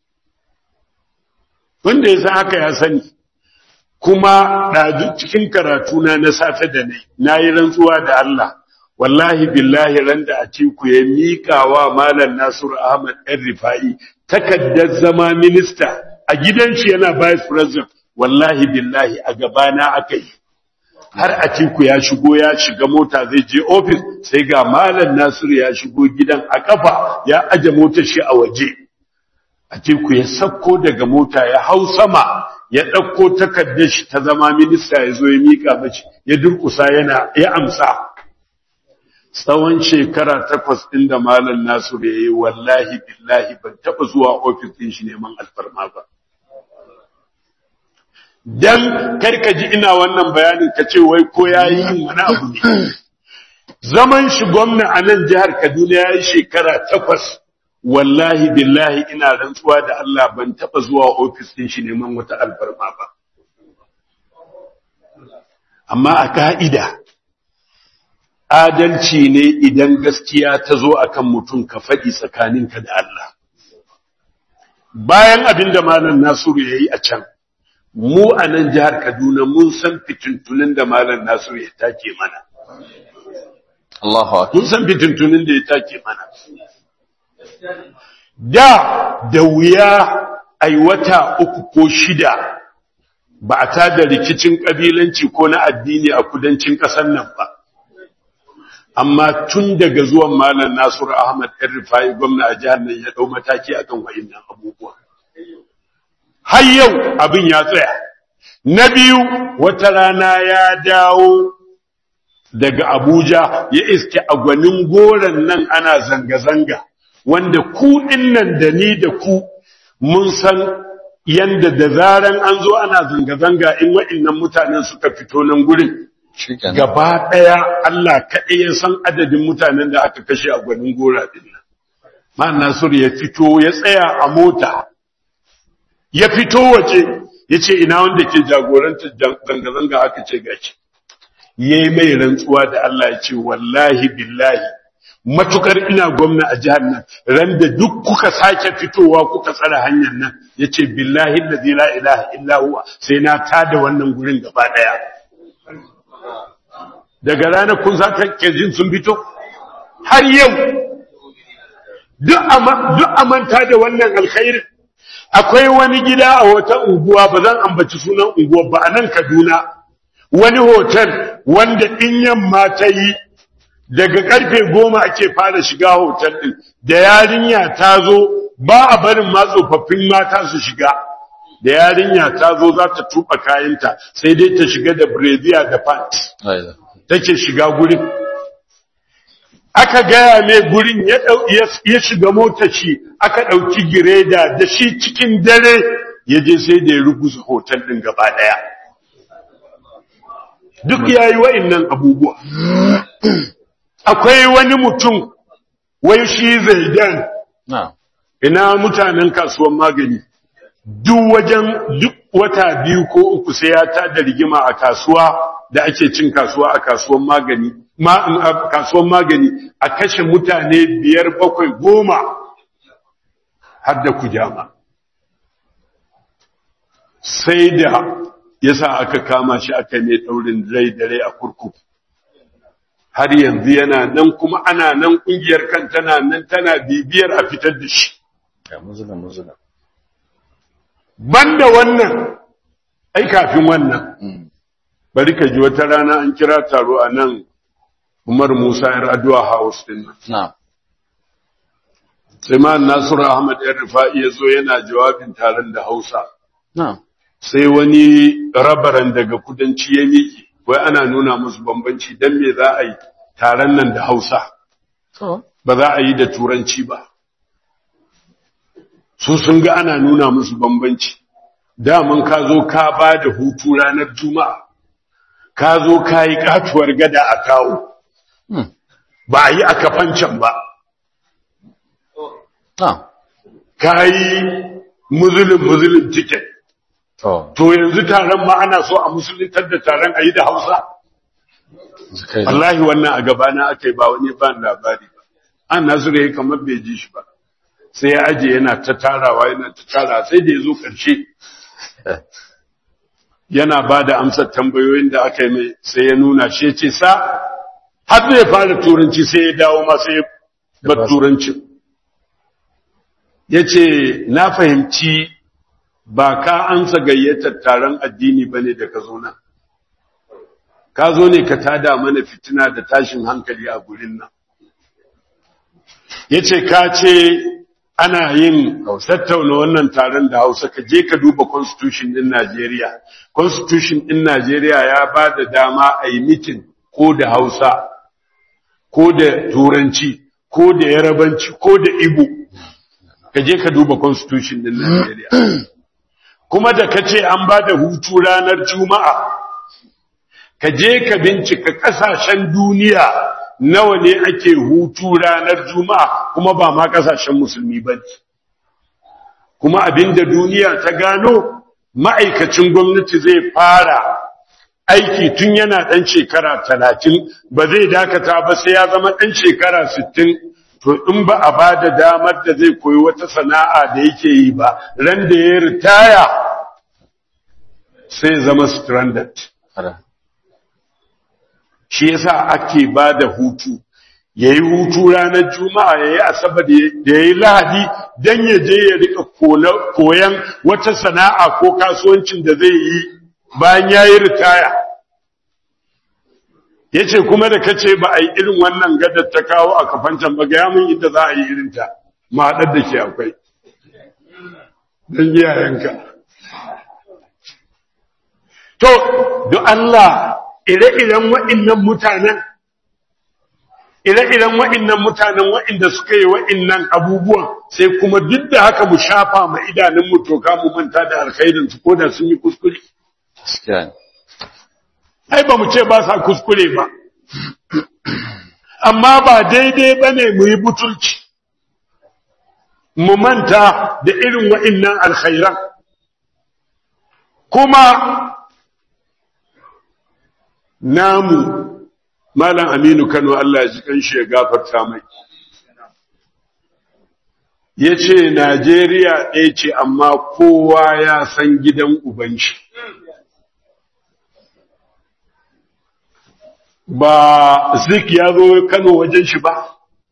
wanda ya san haka ya sani kuma ɗazu cikin karatuna na safe da ne na yi rantsuwa da Allah wallahi billahi ran da a ku ya miƙa wa Malam Nasiru Ahmad ɗan Rifa'i takaddar zama minista a gidan shi yana vice president wallahi billahi a gabana aka yi har a ku ya shigo ya shiga mota zai je ofis sai ga Malam Nasiru ya shigo gidan a kafa ya aje motar shi a waje a ku ya sakko daga mota ya hau sama ya ɗauko takardar shi ta zama minista ya zo ya miƙa mace ya durƙusa yana ya amsa tsawon shekara takwas ɗin da Malam Nasiru ya yi wallahi billahi ban taɓa zuwa ofis ɗin shi neman alfarma ba. Dan karka ji ina wannan bayanin ka ce wai ko ya yi yin wani abu ne. Zaman shi gwamna a nan jihar Kaduna ya yi shekara takwas wallahi billahi ina rantsuwa da Allah ban taɓa zuwa ofis ɗin shi neman wata alfarma ba. Amma a ka'ida, adalci ne idan gaskiya ta zo akan mutum ka faɗi tsakaninka da Allah. Bayan abin da Malam Nasiru ya yi a can, mu a nan jihar Kaduna mun san fitintunin da Malam Nasiru ya take mana. Allahu akbar. Mun san fitintunin da ya take mana. Da da wuya ai wata uku ko shida ba a tada rikicin ƙabilanci ko na addini a kudancin ƙasar nan ba. amma tun daga zuwan malam Nasiru Ahmad ɗan Rifai gwamna a jihar nan ya ɗau mataki akan wa'innan abubuwa har yau abin ya tsaya na biyu wata rana ya dawo daga Abuja ya iske a gwanin goron nan ana zanga-zanga wanda ku nan da ni da ku mun san yanda da zaran an zo ana zanga-zanga in wa'innan mutanen suka fito nan gurin Shikenan. gaba ɗaya Allah kaɗai ya san adadin mutanen da aka kashe a gwanin gora ɗin nan. Man Nasiru ya fito ya tsaya a mota, ya fito waje ya ce ina wanda ke jagorantar zanga-zanga aka ce gashi. Ya yi mai rantsuwa da Allah ya ce wallahi billahi matukar ina gwamna a jihar nan ran da duk kuka sake fitowa kuka tsara hanyar nan ya ce billahi allazi la ilaha illa huwa sai na tada wannan gurin gaba ɗaya. daga ranar kun za ta jin sun fito har yau duk a manta da wannan alkhairin akwai wani gida a wata unguwa ba zan ambaci sunan unguwa ba a nan kaduna wani hotel wanda in yamma ta yi daga karfe goma ake fara shiga hotel din da yarinya ta zo ba a barin ma tsofaffin mata su shiga da yarinya ta zo za ta tuba kayanta sai dai ta shiga da brazier da pants La ilaha. take shiga gurin aka gaya mai gurin ya dau- ya- ya shiga motar shi aka ɗauki gireda da shi cikin dare ya je sai da ya ruguza hotel ɗin gaba ɗaya duk ya yi wa'innan abubuwa akwai wani mutum wai shi zaidan Na'am. ina mutanen kasuwan magani duk wajen duk wata biyu ko uku sai ya tada rigima a kasuwa da ake cin kasuwa a kasuwan magani ma a kasuwan magani a kashe mutane biyar bakwai goma har da kujama sai da yasa aka kama shi aka ne daurin rai da rai a kurkuku har yanzu yana nan kuma ana nan kungiyar kan tana nan tana bibiyar a fitar da shi Ya muzula muzula. banda wannan ai kafin wannan Mm. bari ka ji wata rana an kira taro a nan Umar Musa yar addu'a house din nan Na'am. sai ma Nasiru Ahmad yar Rifa'i ya zo yana jawabin taron da Hausa Na'am. sai wani rabaran daga kudanci ya miƙe wai ana nuna musu bambanci dan me za a yi taron nan da Hausa To. ba za a yi da turanci ba su sun ga ana nuna musu bambanci daman ka zo ka ba da hutu ranar juma'a ka zo ka yi katuwar gada a kawo Mm. ba a yi a kafancan ba Na'am. ka yi muzulun muzulun tiket To. to yanzu taron ma ana so a musuluntar da taron a yi da hausa Kai da. wallahi wannan a gabana aka yi ba wani ba labari ba an nasiru ya yi kamar bai ji shi ba sai ya aje yana ta tarawa yana ta tara sai da ya zo ƙarshe yana ba da amsar tambayoyin da aka yi mai sai ya nuna shi ya ce sa har zai fara turanci sai ya dawo ma sai ya bar turancin ya ce na fahimci ba ka ansa gayyatar taron addini ba ne da ka zo nan ka zo ne ka tada mana fitina da tashin hankali a gurin nan ya ce ka ce ana yin tattauna wannan taron da hausa ka je ka duba constitution din Najeriya constitution din Najeriya ya ba da dama a yi mitin ko da hausa ko da turanci ko da yarabanci ko da igbo ka je ka duba constitution din Najeriya kuma da ka ce an ba da hutu ranar juma'a ka je ka bincika kasashen duniya nawa ne ake hutu ranar juma'a kuma ba ma kasashen musulmi ba ne kuma abinda duniya ta gano ma'aikacin gwamnati zai fara aiki tun yana ɗan shekara talatin ba zai dakata ba sai ya zama ɗan shekara sittin to in ba a ba da damar da zai koyi wata sana'a da yake yi ba ran da ya ritaya sai zama stranded Hada. shi yasa ake ba da hutu ya yi hutu ranar juma'a ya yi asabar da ya yi lahadi don ya je ya rika koyan wata sana'a ko kasuwancin da zai yi bayan ya yi ritaya yace kuma da kace ba a yi irin wannan gadar ta kawo a kafancan ba ga mun inda za a yi irin ta ma haɗar da ke akwai don iyayenka to don Allah ire-iren waɗannan mutanen ire-iren waɗannan mutanen waɗanda suka yi waɗannan abubuwan sai kuma duk da haka mu shafa ma idanunmu toka mu manta da alkhairinsu ko da sun yi kuskure gaskiya ne ai ba mu ce ba sa kuskure ba amma ba daidai ba ne mu yi butulci mu manta da irin wa'innan alkhairan kuma namu malam aminu kano Allah ya ji kanshi ya gafarta mai ya ce najeriya ɗaya ce amma kowa ya san gidan ubanshi ba zik ya zo kano wajen shi ba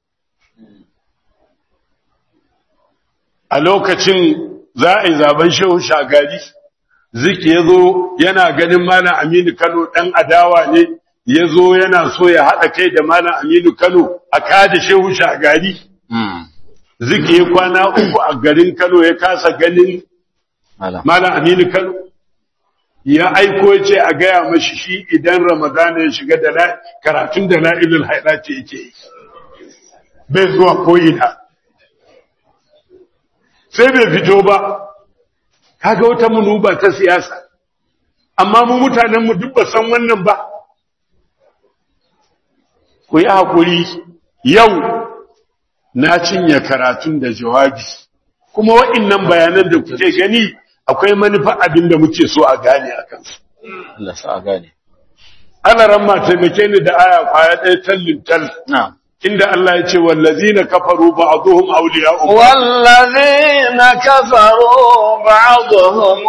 a lokacin za a yi zaben shehu shagari zik ya zo yana ganin malam aminu kano ɗan adawa ne ya zo yana so ya haɗa kai da malam aminu kano a kada shehu shagari zik ya kwana uku a garin kano ya kasa ganin malam malam aminu kano ya aiko ce a gaya mashi shi idan ramadana ya shiga da la- karatun da la'ilul haida ce yake yi bai zuwa ko'ina sai bai fito ba kaga wata munuba ta siyasa amma mu mutanenmu duk ba san wannan ba ku yi haƙuri yau na cinye karatun da jawabi kuma wa'innan bayanan da kuke gani akwai manufa abin da muke so a gane a kansu Allah sa a gane ana ramma taimake ni da aya kwaya ɗaya tallin tal na'am inda Allah ya ce wallazina kafaru ba'dhum awliya'u والذين كفروا بعضهم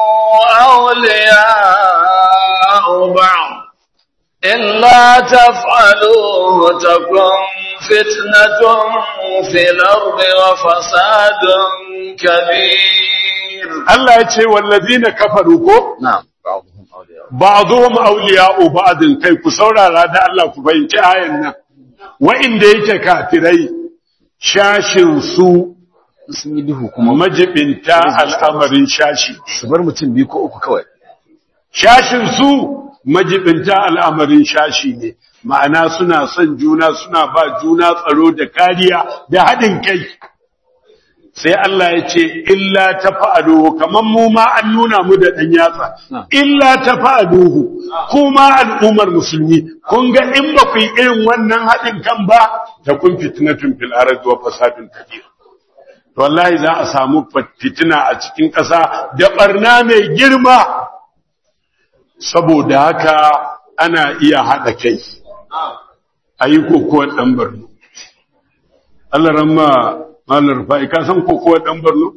أولياء بعض إلا تفعلوه تكن فتنة في الأرض وفساد كبير Allah ya ce wallazina kafaru ko na'am ba'dhum awliya ba'dhum awliya'u ba'din kai ku saurara da Allah ku fahimci ayan nan wa'inda yake kafirai shashin su sun yi duhu kuma majibinta al'amarin shashi su bar mutum biyu ko uku kawai shashin su majibinta al'amarin shashi ne ma'ana suna son juna suna ba juna tsaro da kariya da haɗin kai sai Allah ya ce illa ta fa'aduhu kamar mu ma an nuna mu da ɗan yatsa illa ta fa'aduhu kuma al'ummar musulmi kun ga in ba ku yi irin wannan haɗin kan ba ta kun fitnatun fil ardi wa fasadun kabir wallahi za a samu fitina a cikin ƙasa da ɓarna mai girma saboda haka ana iya haɗa kai a yi kokowar ɗan barno Allah ramma malar fa'i ka san kokowar ɗan barno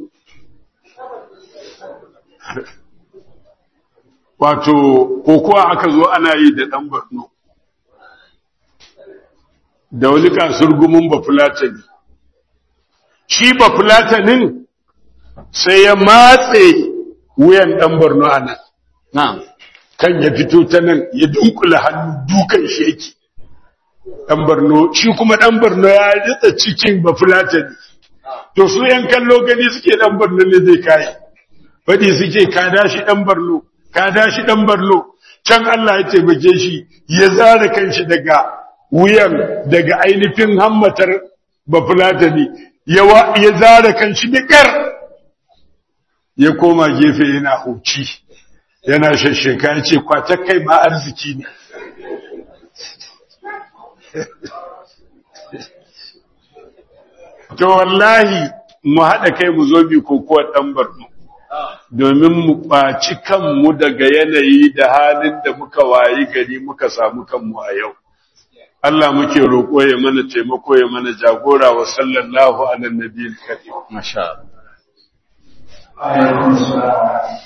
wato kokowa aka zo ana yi da ɗan barno da wani kasur gumin bafulatani shi bafulatanin sai ya matse wuyan ɗan barno a nan na'am kan ya fito ta nan ya dunkula hannu dukan shi yake ɗan barno shi kuma ɗan barno ya ritsa cikin bafulatani to su yan kallo gani suke ɗan barno ne zai kayi faɗi suke ka dashi ɗan barno ka dashi ɗan barno can Allah ya taimake shi ya zara kanshi daga wuyan daga ainihin hammatar bafulatani ya wa- ya zara kanshi da ƙar ya koma gefe yana huci yana shasheka ya ce kwatar kai ma arziki ne to wallahi mu haɗa kai mu zo bi kokowar ɗan barno domin mu ɓaci kanmu daga yanayi da halin da muka wayi gari muka samu kanmu a yau Allah muke roƙo ya mana taimako ya mana jagora wa sallallahu ala nabiyil karim masha Allah عليكم السلام